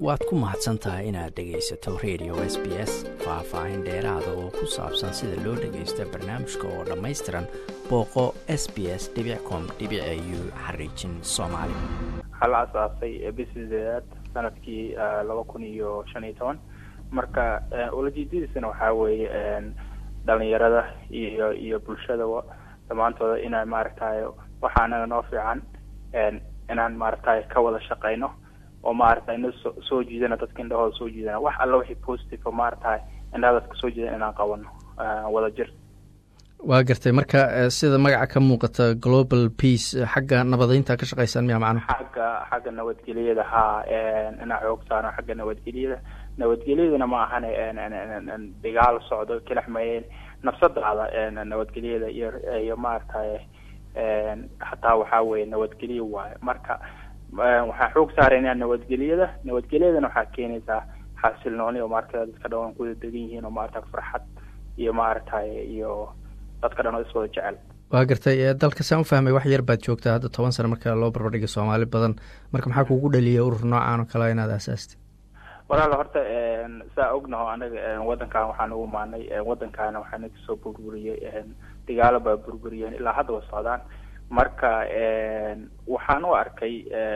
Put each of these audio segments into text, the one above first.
waad ku mahadsan tahay inaad dhegaysato radio s b s faah-faahin dheeraada oo ku saabsan sida loo dhagaysto barnaamijka oo dhammaystiran booqo s b s com u xariijin soomaali waxaa la asaasay bisideedaad sanadkii laba kun iyo shan iyo toban marka ulajeedadiisana waxaa weeye dhalinyarada iyo iyo bulshada dhammaantooda inay maaragtay waxa anaga noo fiican inaan maaragtay ka wada shaqeyno oo maaragtay ina so soo jiidana dadka indhahooda soo jiidana wax alla wixii positive o maaragtay indhaha dadka soo jiidan inaan qabano wada jir waa gartay marka sida magaca ka muuqata global peace xagga nabadeynta ka shaqeysaan miya macnuhu xagga xagga nabadgelyada haa inaa xoog saano xagga nabadgelyada nabadgelyadana ma ahane dagaal socdo kalaxmayeen nafsadaada nabadgelyada iyo iyo maaragtay hataa waxaa weye nabadgelyo waayo marka waxaa xoog saarayna nabadgelyada nabadgelyadana waxaa keenaysaa xasilnooni oo maaragtay dadka dhan waan kuwada degan yihiin oo maaragtay farxad iyo maaragtay iyo dadka dhan oo iswada jecel waa gartay dalka saan ufahmay wax yar baad joogtaa hadda toban sano marka loo barbardhiga soomaali badan marka maxaa kugu dhaliya urur noocaan oo kale inaad aasaastay walaal horta saa ognaho anaga wadankan waxaan ugu maanay wadankaana waxaana kasoo burburiyey dagaalo baa burburiyeen ilaa hadda wa socdaan marka waxaan u arkay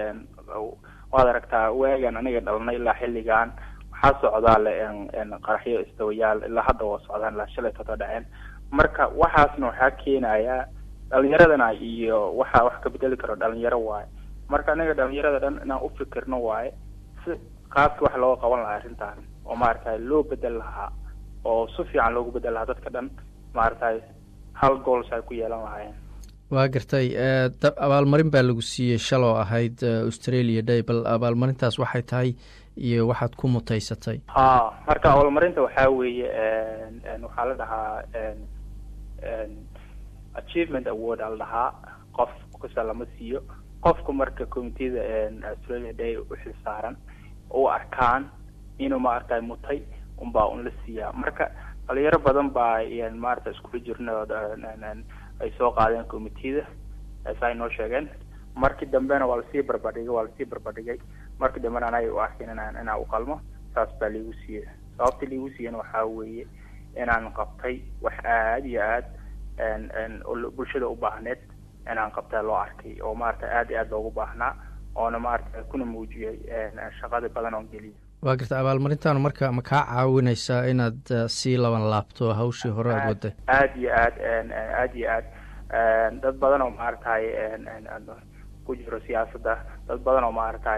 waad aragtaa waagan aniga dhalnay ilaa xilligan waxaa socdaale qaraxyo istawayaal ilaa hadda waa socdaan ilaa shalay toto dhaceen marka waxaasna waxaa keenaya dhalinyaradana iyo waxaa wax ka bedeli karo dhalinyaro waaye marka aniga dhalinyarada dhan inaan ufikirno waaye si qaaska wax looga qaban lahaa arrintan oo maaragtay loo bedel lahaa oo si fiican loogu bedel lahaa dadka dhan maaragtay hal gools ay ku yeelan lahaayeen waa gartay abaalmarin baa lagu siiyey shaloo ahayd australia day bal abaalmarintaas waxay tahay iyo waxaad ku mutaysatay ha marka abaalmarinta waxaa weeye waxaa la dhahaa achievement award aa la dhahaa qof kasta lama siiyo qofka marka commiteda australia day uxil saaran u arkaan inuu maaragtay mutay unbaa un la siiyaa marka dhalinyaro badan baa maarata iskula jirna ay soo qaadeen commiteda saa inoo sheegeen markii dambena waa lasii barbadhigay waa lasii barbadhigay markii dambena anay u arkin inaan inaan uqalmo saas baa liigu siiyey sababta liigu siiyana waxaa weeye inaan qabtay wax aada iyo aad bulshada u baahneed inaan qabtaa loo arkay oo maarata aada iyo aad loogu baahnaa oona maarata kuna muujiyey shaqada badan oon geliya waa garta abaalmarintaanu marka ma kaa caawineysaa inaad sii laban laabto hawshii hore aad waday aada iyo aad aada iyo aad dad badan oo maaragtay ku jiro siyaasadda dad badan oo maaragtay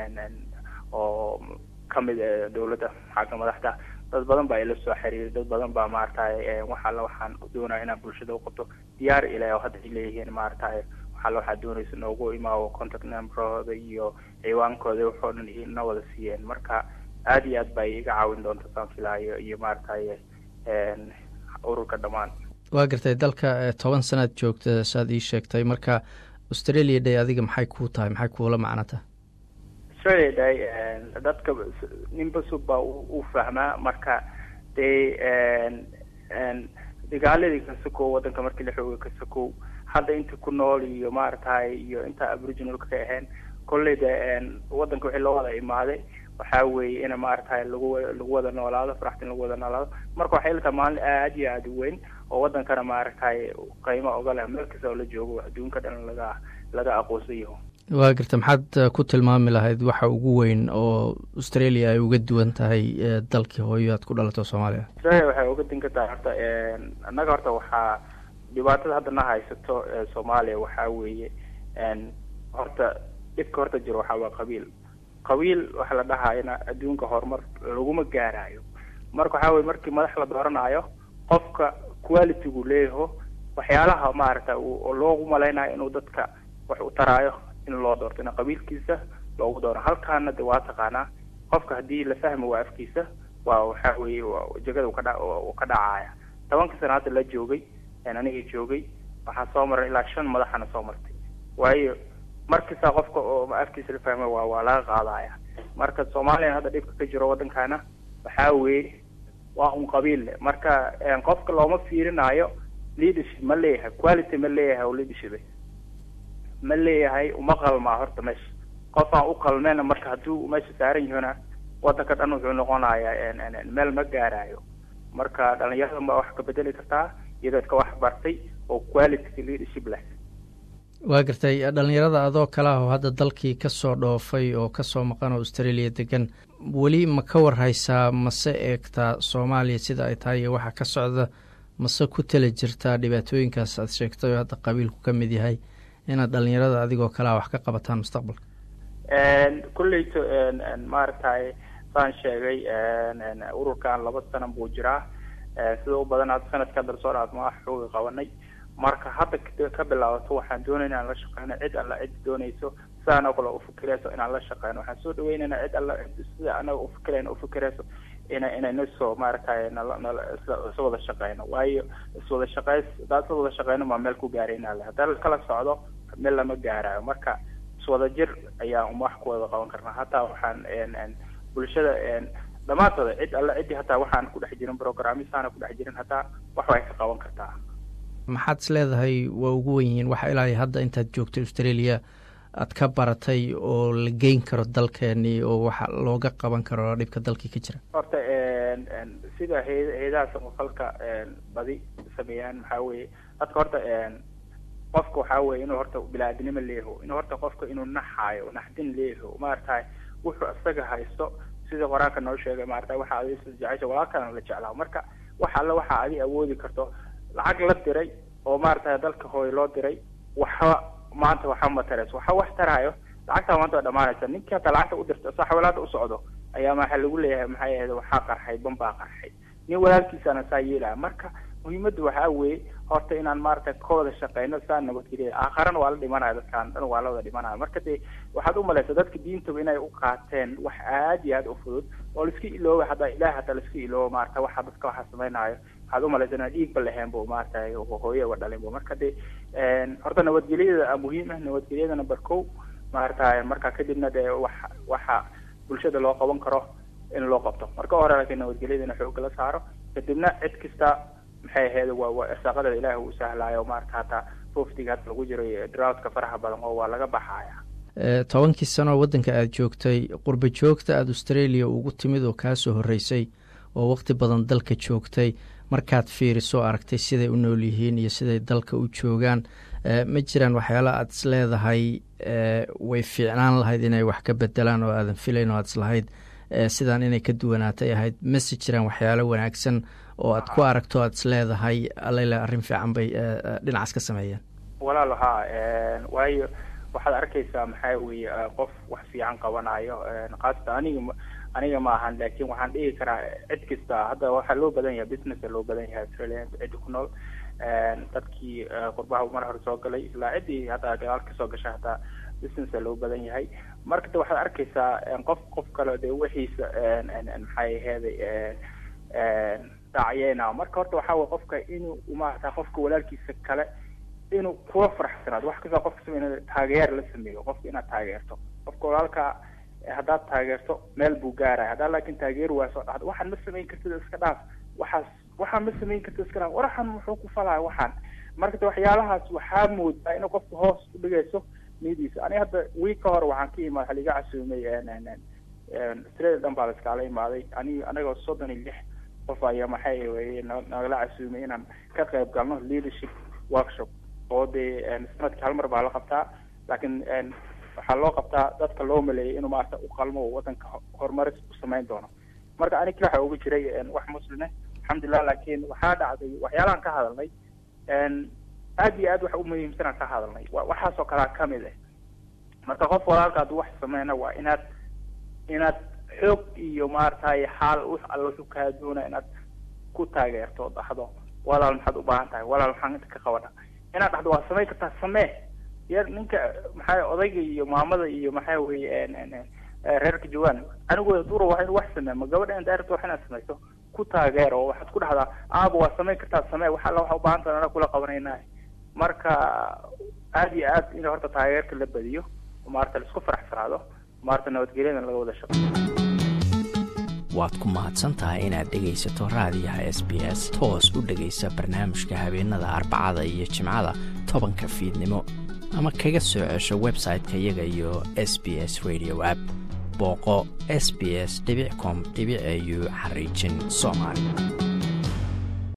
oo kamid dawladda xagga madaxda dad badan baa ila soo xiriiray dad badan baa maaragtay wax alla waxaan doonaya inaan bulshada uqabto diyaar ilaah oo hadda ay leeyihiin maaragtay waxaalla waxaad doonaysa noogu imaawo contact numberooda iyo ciwaankooda waxoo dhan ina wada siiyeen marka aada iyo aad baa iga caawin doonta saan filaayo iyo maaragtay ururka dhammaan waa gartay dalka toban sanaad joogta saad ii sheegtay marka australia day adiga maxay kuu tahay maxay kuula macno tahay australia day dadka ninba sub baa u fahmaa marka dee dagaaladii ka sokow waddanka markii la xooga ka sokow hadda inta ku nool iyo maaragtay iyo inta aboriginalka ka ahayn kolley de waddanka wixii loo wada imaaday waxaa weeye in maaragtay lagu lagu wada noolaado faraxta in lagu wada noolaado marka waxay la tahay maalin aada iyo aada u weyn oo waddankana maaragtay qiimo oga leh meel kasta oo la joogo adduunka dhan laga laga aqoonsan yaho waa garta maxaad ku tilmaami lahayd waxa ugu weyn oo australia ay uga duwan tahay dalkii hooyo aad ku dhalato soomaaliya australia waxay uga dinka tahay horta annaga horta waxaa dhibaatada hadda na haysato soomaaliya waxaa weeye horta dhibka horta jiro waxaa waa qabiil qabiil waxa la dhahayana adduunka horumar laguma gaarayo marka waxaa weye markii madax la dooranayo qofka qualitygu leeyaho waxyaalaha maaragta loogu malaynayo inuu dadka wax u taraayo in loo doorto in qabiilkiisa loogu dooro halkaana de waa taqaanaa qofka haddii la fahmi waa afkiisa waa waxaa weeye jegada u kadha u ka dhacaya tobankii sana hadda la joogay aniga joogay waxaa soo maray ilaa shan madaxana soo martay waayo markasta qofka oo afkiisa la fahma waa waa laga qaadaya marka soomaaliya hadda dhibka ka jiro waddankana waxaa weeye waa un qabiil le marka qofka looma fiirinayo leadership ma leeyahay quality ma leeyahay oo leadership ma leeyahay uma qalmaa horta meesha qof aan u qalmeyna marka hadduu meesha saaran yahona wadanka dhan wuxuu noqonayaa meel ma gaarayo marka dhalinyarada ma wax ka bedeli kartaa iyadoo ka wax bartay oo quality leadership leh waa gartay dhalinyarada adoo kale ah oo hadda dalkii kasoo dhoofay oo kasoo maqan oo australia degan weli ma ka warhaysaa mase eegtaa soomaaliya sida ay tahay iyo waxa ka socda mase ku tala jirtaa dhibaatooyinkaas aad sheegtay oo hadda qabiilku ka mid yahay inaad dhalinyarada adigoo kalea wax ka qabataan mustaqbalka kulleyto maaragtay saan sheegay ururkan laba sana buu jiraa sida u badan hadda sanadka hadda lasoo dhaaf ma xooga qabanay marka hadda ka bilaabato waxaan doonayna inaan la shaqeyno cid alla cid doonayso sidaan oo kale ufikirayso inaan la shaqeyno waxaan soo dhaweynayna cid alla cid sida anaga ufikirayna ufikirayso ina inayna soo maaragtay nala nala isa wada shaqeyno waayo iswada shaqeys haddaan isa wada shaqeyno maa meel ku gaarayna le haddaan kala socdo meel lama gaarayo marka iswada jir ayaan wax ku wada qaban karnaa hataa waxaan bulshada dhammaantooda cid alla ciddii hataa waxaan ku dhex jirin programmisaana ku dhex jirin hataa wax way ka qaban kartaa maxaad is leedahay waa ugu wen yihiin waxa ilaa hadda intaad joogtay australia aad ka baratay oo la geyn karo dalkeenii oo waxa looga qaban karo dhibka dalkii ka jira horta sida he heedaha samafalka badi sameeyaan maxaa weeye dadka horta qofka waxaa weye inuu horta bilaadanimo leeho inuu horta qofka inuu naxaayo naxdin leeho maaragtay wuxuu isaga haysto sida qoraanka noo sheegay maarata waxa adi jecesha walaalkana la jeclaa marka wax alle waxa adi awoodi karto lacag la diray oo maaragtay dalka hooy loo diray waxba maanta waxa matarayso waxa wax taraayo lacagtaa maanta waa dhamaanaysa ninkii hataa lacagta u dirta sa xawalaada u socdo ayaa maxaa lagu leeyahay maxay ahayd waxaa qarxay bambaa qarxay nin walaalkiisana saa yeelaya marka muhiimadda waxaa weeye horta inaan maaragtay ka wada shaqeyno saa nabadgeliya aakharana waa la dhimanaya dadkaan dhan waa la wada dhimanaya marka dee waxaad umalaysa dadka diintaba inay u qaateen wax aad iyo aad u fudud oo laiska ilooba haddaa ilaah hataa laiska iloobo maarata waxa dadka waxa sameynaayo waxaad umalaysa inaan dhiigba lahayn bu maaragtay hooye uga dhalin bu marka dee horta nabadgelyada muhiim ah nabadgelyada number ko maaragtay marka kadibna dee wax waxa bulshada loo qaban karo in loo qabto marka hore laakiin nabadgelyada in xoogga la saaro kadibna cid kasta maxay ahayd waa waa irsaaqada ilaahi uu sahlaayo maarata hataa roftiga hadda lagu jiro droughtka faraha badan oo waa laga baxaya tobankii sano oo waddanka aada joogtay qurba joogta aada australia ugu timid oo kaasoo horreysay oo waqti badan dalka joogtay markaad fiiriso aragtay siday u nool yihiin iyo siday dalka u joogaan ma jiraan waxyaala aada is leedahay way fiicnaan lahayd inay wax ka bedelaan oo aadan filayn oo aad islahayd sidaan inay ka duwanaatay ahayd mase jiraan waxyaalo wanaagsan oo aad ku aragto aad is leedahay alele arrin fiican bay dhinacaas ka sameeyeen walaal haa waayo waxaad arkaysaa maxaa weye qof wax fiican qabanayo khaasatan aniga aniga ma ahan laakin waxaan dhihi karaa cid kasta hadda waxaa loo badan yahay businessa loo badan yahay australia cidi ku nool dadkii qurbaha mar hore soo galay ilaa ciddii hadda gadaal kasoo gashay hataa businessa loo badan yahay marka de waxaad arkaysaa qof qof kale de wixiisa maxay aheeday daacyeena marka horta waxaa weye qofka inuu maarata qofka walaalkiisa kale inuu kula faraxsanaado wax kasta qofka samey taageer la sameeyo qofka inaad taageerto qofka walaalka haddaad taageerto meel buu gaaraya haddaad laakin taageer waaso dhacdo waxaan ma samayn kartid iska dhaaf waxaas waxaan ma samayn kartid iska dhaaf waraxan muxuu ku falaya waxaan marka de waxyaalahaas waxaa moodaa inay qofka hoos u dhigayso niyadiisa aniga hadda wiig ka hor waxaan ka imaad waxaa liga casuumay australia dhan baa la iskaala imaaday ani anagoo soddon iyo lix qof ayaa maxay weye nagala casuumay inaan ka qayb galno leadership workshop oo dee sanadkii hal mar baa la qabtaa laakiin waxaa loo qabtaa dadka loo maleeyay inuu maarata u qalmo oo wadanka horumaris u samayn doono marka ani kila waxa uga jiray wax muslime alxamdulilah laakiin waxaa dhacday waxyaalahan ka hadalnay aad iyo aad wax umuhiimsanaan ka hadalnay waxaasoo kalea kamid ah marka qof walaalka hadduu wax sameyna waa inaad inaad xoog iyo maaragtay xaal w alla wuxuu kaa doona inaad ku taageerto oo dhahdo walaal maxaad u baahan tahay walaal maxaan inta ka qabana inaad dhahdo waa samayn kartaa samee yar ninka maxaa odayga iyo maamada iyo maxaa weye reerka joogaan anigooda dura waa inu wax samee ma gabadha daarta wax inaad samayso ku taageer oo waxaad ku dhahdaa aaba waa samayn kartaa samee wax alla waxa u baahan tahay ana kula qabanayna marka aad iyo aad in horta taageerka la badiyo maarata laisku faraxsanaado maarata nabadgelyada laga wada shaqo waad ku mahadsan tahay inaad dhegaysato raadiyaha s b s toos u dhegaysa barnaamijka habeenada arbacada iyo jimcada tobanka fiidnimo ama kaga soo cesho website-ka iyaga iyo s b s radio app booqo s b s com au xariijin soomaali